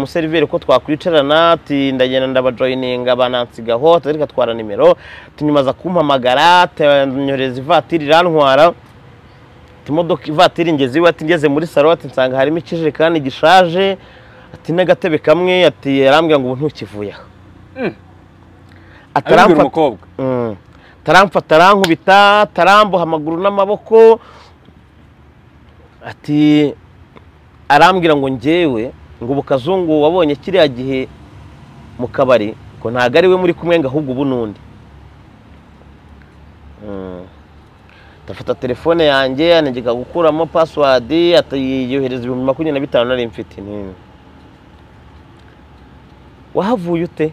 umuseriveri ko twakwicarana ati ndagenda ndabajoyininga banansigaho reka twara nimero tunyuma aza kumpamagara tanyohereza ivatiri irantwara imodoka ivatiri ingeze iwe ati ngeze muri salo ati nsanga harimo ikijerekani gishaje ati n'agatebe kamwe ati yarambwira ngo ubu ntukivuye aha abibwira umukobwa Mm. taramfata arankubita ataramboha amaguru n'amaboko ati arambwira ngo njyewe ngo ubu kazungu wabonye kiriya gihe mu kabari ngo ntabwo ari we muri kumwe ngo ahubwo ubu n'undi Mm. ndafata telefone yanjye anegeka gukuramo pasiwadi yohereza ibihumbi makumyabiri na bitanu nari mfite Mm. wahavuye ute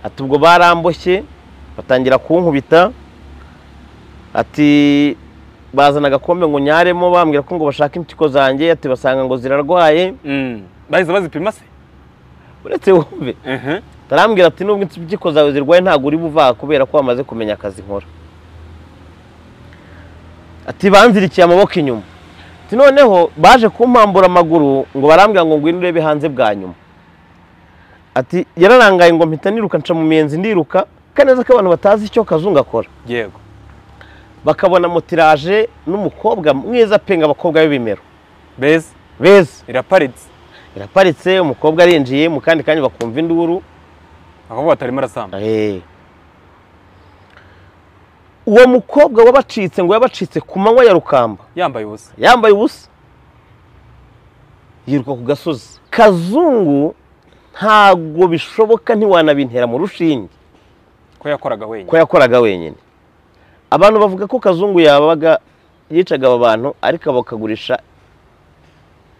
ati ubwo baramboshye batangira kunkubita ati bazana agakombe ngo nyaremo bambwira ko ngo bashaka impyiko zanjye ati basanga ngo zirarwaye Mm. bahise bazipima se uretse wumve Mhm. tarambwira ati nubwo impyiko zawe zirwaye ntabwo uri buvaha kubera ko wamaze kumenya akazi nkora ati banzirikiye amaboko inyuma ati noneho baje kumpambura amaguru ngo barambwira ngo ngwino urebe hanze bwa nyuma ati yararangaye ngo mpita niruka nca mu miyenzi ndiruka kaneza ko abantu batazi icyo kazungu akora yego bakabona motiraje n'umukobwa mwiza penga abakobwa b'ibimero beza beza iraparitse iraparitse umukobwa arinjiye mu kandi kanya bakumva induru akabwa batarimo arasamba Eh. uwo mukobwa wabacitse ngo yabacitse ku manywa ya rukamba yambaye ubusa yambaye ubusa yiruka ku gasozi kazungu ntabwo bishoboka ntiwanabintera mu rushinge ko yakoraga ko wenyine yakoraga wenyine abantu bavuga ko kazungu yabaga yicaga aba bantu ariko bakagurisha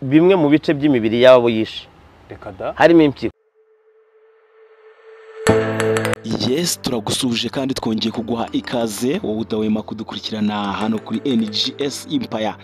bimwe mu bice by'imibiri y'abo yishe reka da harimo impyiko yes turagusubije kandi twongeye kuguha ikaze wowe udahwema kudukurikirana hano kuri NGS Empire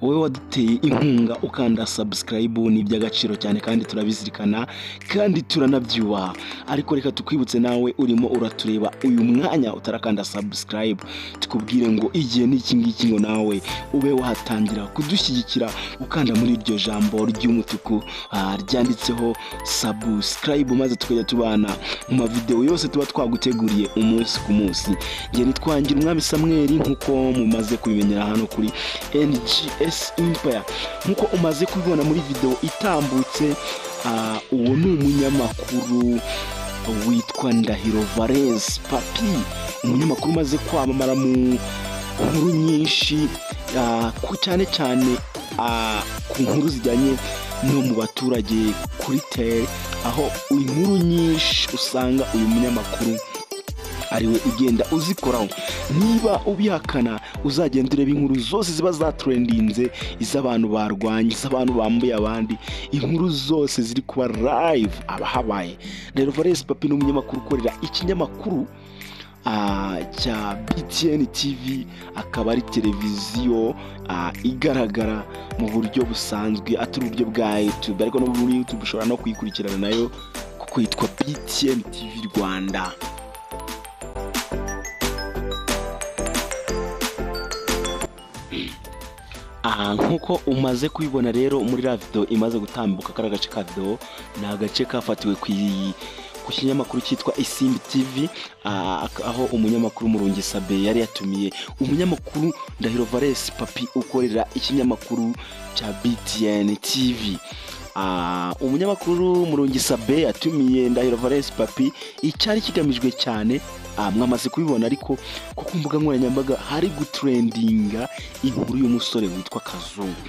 wowe waduteye inkunga ukanda subscribe ni iby'agaciro cyane kandi turabizirikana kandi turanabyubaha ariko reka tukwibutse nawe urimo uratureba uyu mwanya utarakanda subscribe tukubwire ngo igihe ni iki ngiki ngo nawe ube wahatangira kudushyigikira ukanda muri iryo jambo ry'umutuku ah, ryanditseho subscribe maze tukajya tubana mu mavidewo yose tuba twaguteguriye umunsi ku munsi njye nitwangira umwami samweri nk'uko mumaze kubimenyera hano kuri NGS Empire nk'uko umaze kubibona muri video itambutse ah, uwo ni umunyamakuru witwa Ndahiro Valens Papi umunyamakuru umaze kwamamara mu nkuru nyinshi ah, ku- cyane cyane ah, ku nkuru zijyanye no mu baturage kuri tere aho inkuru nyinshi usanga uyu munyamakuru ariwe ugenda uzikoraho niba ubihakana uzagenda ureba inkuru zose ziba zaturendinze iz'abantu barwanye iz'abantu bambuye abandi inkuru zose ziri kuba live aba ahabaye rero valesi papi ni umunyamakuru ukorera ikinyamakuru ah, cya btn tv akaba ari televiziyo ah, igaragara mu buryo busanzwe atari uburyo bwa youtube ariko no muri youtube ushobora no kuyikurikirana nayo kuko yitwa btn tv rwanda aha nk'uko umaze kubibona rero muri ra video imaze gutambuka kari agace ka video ni agace kafatiwe ku i- ku kinyamakuru cyitwa isimbi tv ah, ak- aho umunyamakuru murungi sabe yari yatumiye umunyamakuru ndahiro valesi papi ukorera ikinyamakuru cya btn tv Ah, umunyamakuru murungi sabe yatumiye ndahiro valesi papi icyari kigamijwe cyane ah, mwamaze kubibona ariko ko ku mbuga nkoranyambaga hari gutrendinga inkuru y'umusore witwa kazungu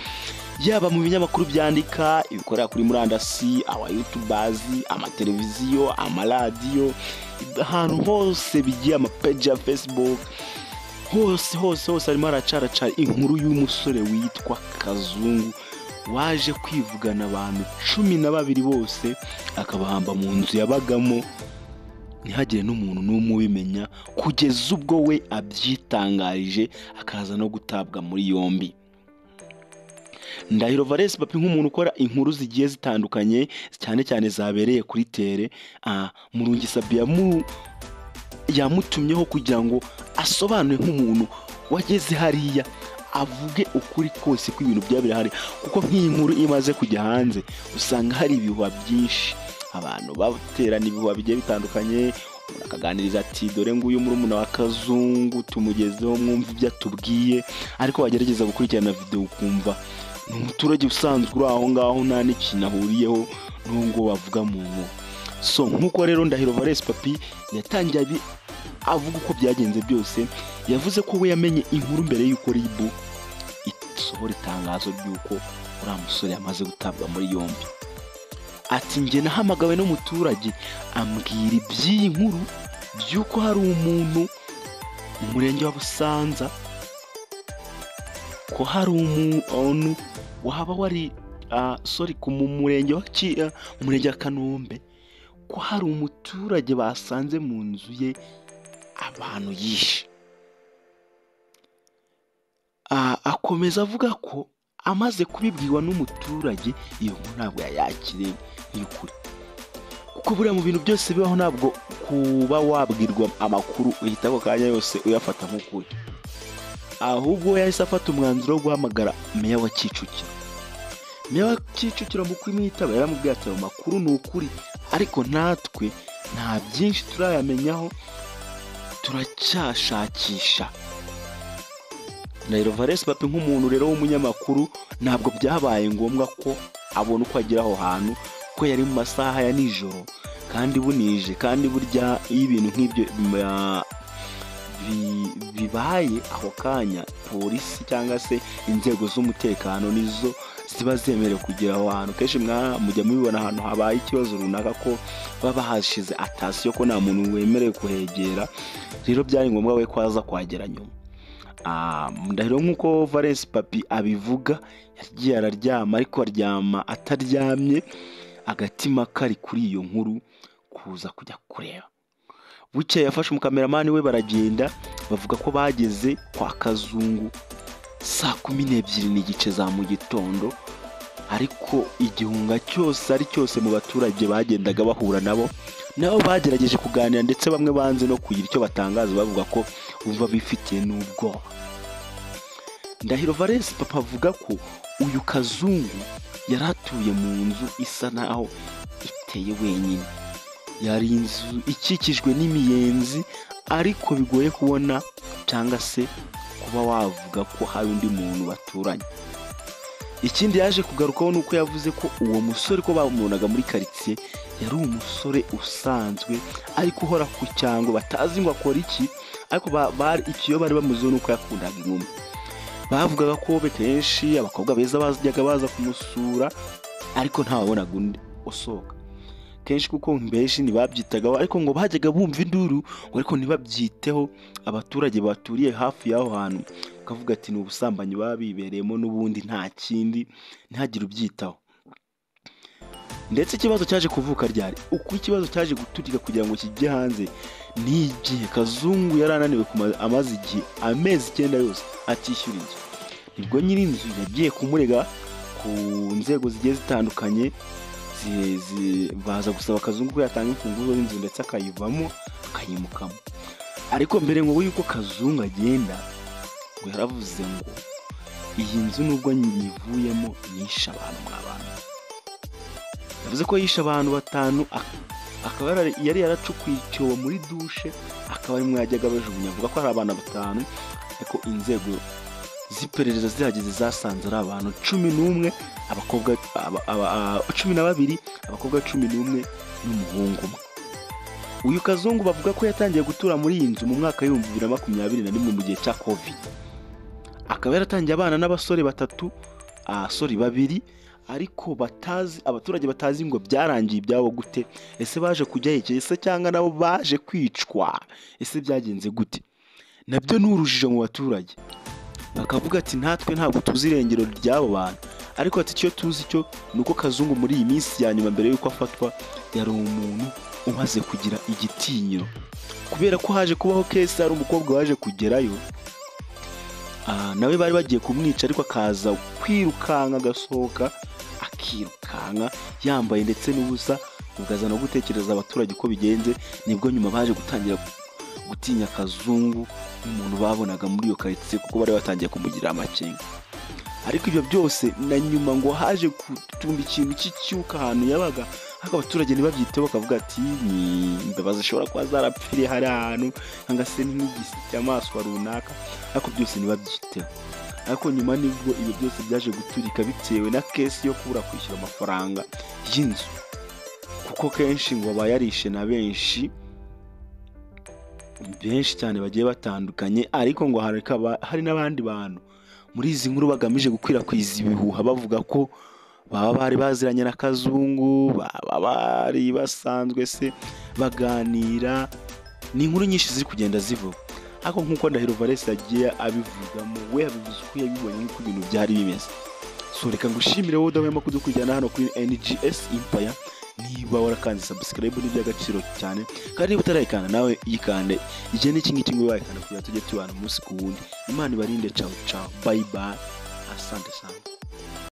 yaba mu binyamakuru byandika ibikorera kuri murandasi aba yutubazi amateleviziyo amaradiyo ahantu hose bigiye amapeji ya facebook hose hose hose harimo haracaracara inkuru y'umusore witwa kazungu waje kwivugana abantu cumi na babiri bose akabahamba mu nzu yabagamo ntihagire n'umuntu n'umwe ubimenya kugeza ubwo we abyitangarije akaza no gutabwa muri yombi ndahiro valesi papi nk'umuntu ukora inkuru zigiye zitandukanye cyane cyane zabereye kuri tere ah, murungi sabi yamu- yamutumyeho kugira ngo asobanure nk'umuntu wageze hariya avuge ukuri kose ko ibintu byaba birahari kuko nk'iyi nkuru imaze kujya hanze usanga hari ibihuha byinshi abantu baterana ibihuha bigiye bitandukanye umuntu akaganiriza ati dore nguyu murumuna wa kazungu tumugezeho mwumva ibyo atubwiye ariko wagerageza gukurikirana videwo ukumva ni umuturage usanzwe uri aho ngaho nta n'ikintu ahuriyeho n'ubwo bavuga mu nkuru so nk'uko rero ndahiro valesi papi yatangiye abi- avuga uko byagenze byose yavuze ko we yamenye inkuru mbere y'uko ribu isohora itangazo ry'uko uriya musore yamaze gutabwa muri yombi ati njye nahamagawe n'umuturage ambwira iby'iyi nkuru by'uko hari umuntu mu murenge wa busanza ko hari umuntu waba wari ah, sorry ku mu murenge wa Ki- ah, mu murenge wa kanombe ko hari umuturage basanze mu nzu ye abantu yishe Ah, akomeza avuga ko amaze kubibwiwa n'umuturage iyo nkuru ntabwo yayakiriye y'ukuri kuko buriya mu bintu byose bibaho ntabwo kuba wabwirwa amakuru uhita ako kanya yose uyafata nk'ukuri ahubwo yahise afata umwanzuro wo guhamagara meya wa kicukiro meya wa kicukiro mu kumwitaba yaramubwiye ati ayo makuru ni ukuri ariko natwe nta byinshi turayamenyaho turacyashakisha Nairo Valesi Papi nk'umuntu rero w'umunyamakuru ntabwo byabaye ngombwa ko abona uko agera aho hantu ko yari mu masaha ya nijoro kandi bunije kandi burya iyo ibintu nk'ibyo mm, bi- bibaye ako kanya polisi cyangwa se inzego z'umutekano nizo ziba zemerewe kugera aho hantu kenshi mwa- mujya mubibona ahantu habaye ikibazo runaka ko baba hashize atasiyo ko nta muntu wemerewe kuhegera rero byari ngombwa we ko aza kuhagera nyuma Ah, ndahiro nk'uko valesi papi abivuga yagiye araryama ariko aryama ataryamye agatima kari kuri iyo nkuru kuza kujya kureba bukeye yafashe umukameramani we baragenda bavuga ko bageze kwa kazungu saa kumi n'ebyiri n'igice za mu gitondo ariko igihunga cyose ari cyose mu baturage bagendaga bahura nabo nabo bagerageje kuganira ndetse bamwe banze no kugira icyo batangaza bavuga ko bumva bifitiye n'ubwoba ndahiro valesi papa avuga ko uyu kazungu yari atuye mu nzu isa naho iteye wenyine yari inzu ikikijwe n'imiyenzi ariko bigoye kubona cyangwa se kuba wavuga ko hari undi muntu baturanye ikindi yaje kugarukaho ni uko yavuze ko uwo musore ko bamubonaga muri karitsiye yari umusore usanzwe ariko uhora ku cyango batazi ngo akora iki ariko ba- bari ikiyo bari bamuziho ni uko yakundaga inkumi bavugaga ko benshi abakobwa beza bajyaga baza kumusura ariko ntawabonaga undi usohoka kenshi kuko benshi ntibabyitagaho ariko ngo bajyaga bumva induru ngo ariko ntibabyiteho abaturage baturiye hafi y'aho hantu bakavuga ati ni ubusambanyi baba bibereyemo n'ubundi nta kindi ntihagire ubyitaho ndetse ikibazo cyaje kuvuka ryari uko ikibazo cyaje guturika kugira ngo kijye hanze ni igihe kazungu yari ananiwe kuma- amaze igihe amezi icyenda yose atishyura inzu nibwo nyir'inzu yagiye kumurega ku nzego zigiye zitandukanye zi- zi- baza gusaba kazungu ko yatanga imfunguzo y'inzu ndetse akayivamo akayimukamo ariko mbere ngo yuko kazungu agenda ngo yaravuze ngo iyi nzu nubwo nyivuyemo nishe abantu mw'abantu yavuze ko yishe abantu batanu ak- akaba yara- yari yaracukuye icyobo muri dushe akaba arimo yajyaga abajugunya avuga ko hari abana batanu ariko inzego z'iperereza zihageze zasanze ari abantu cumi n'umwe abakobwa aba- aba- aba- cumi na babiri abakobwa cumi n'umwe n'umuhungu umwe uyu kazungu bavuga ko yatangiye gutura muri iyi nzu mu mwaka w'ibihumbi bibiri na makumyabiri na rimwe mu gihe cya covid akaba yaratangiye abana n'abasore batatu abasore babiri ariko batazi abaturage batazi ngo byarangiye ibyabo gute ese baje kujya hekeye se cyangwa nabo baje kwicwa ese byagenze gute nabyo ni urujijo mu baturage bakavuga ati natwe ntabwo tuzi irengero ry'abo bantu ariko ati icyo tuzi cyo ni uko kazungu muri iyi minsi ya nyuma mbere y'uko afatwa yari umuntu umaze kugira igitinyiro kubera ko haje kubaho kesi hari umukobwa waje kugerayo Ah, nawe bari bagiye kumwica ariko akaza kwirukanka agasohoka akirukanka yambaye ndetse n'ubusa ukaza no gutekereza abaturage uko bigenze nibwo nyuma baje gutangira gutinya akazungu nk'umuntu babonaga muri iyo karitsiye kuko bari batangiye kumugira amakenga ariko ibyo byose na nyuma ngo haje gutumba ikintu cy'icyuka ahantu yabaga ariko abaturage ntibabyiteho bakavuga ati ni imbabazi zishobora kuba zarapfiriye hari ahantu cyangwa se nk'igisamaswa runaka ariko byose ntibabyiteho ariko nyuma nibwo ibi byose byaje guturika bitewe na kesi yo kubura kwishyura amafaranga y'inzu kuko kenshi ngo aba yarishe na benshi benshi cyane bagiye batandukanye ariko ngo hari akaba- hari n'abandi bantu muri izi nkuru bagamije gukwirakwiza ibihuha bavuga ko baba bari baziranye na kazungu baba bari basanzwe se baganira ni inkuru nyinshi ziri kugenda zivuga ariko nk'uko ndahiro valesi yagiye abivugamo we yabivuze uko yabibonye nk'uko ibintu byari bimeze so reka ngushimire wowe udahwema kudukurikirana hano kuri NGS Empire niba warakanze subscribe ni iby'agaciro cyane kandi niba utarayikanda nawe yikande igihe n'iki ngiki ngo wayikanda kugira ngo tujye tubana umunsi ku wundi imana ibarinde cawu cawu bayi bayi asante sana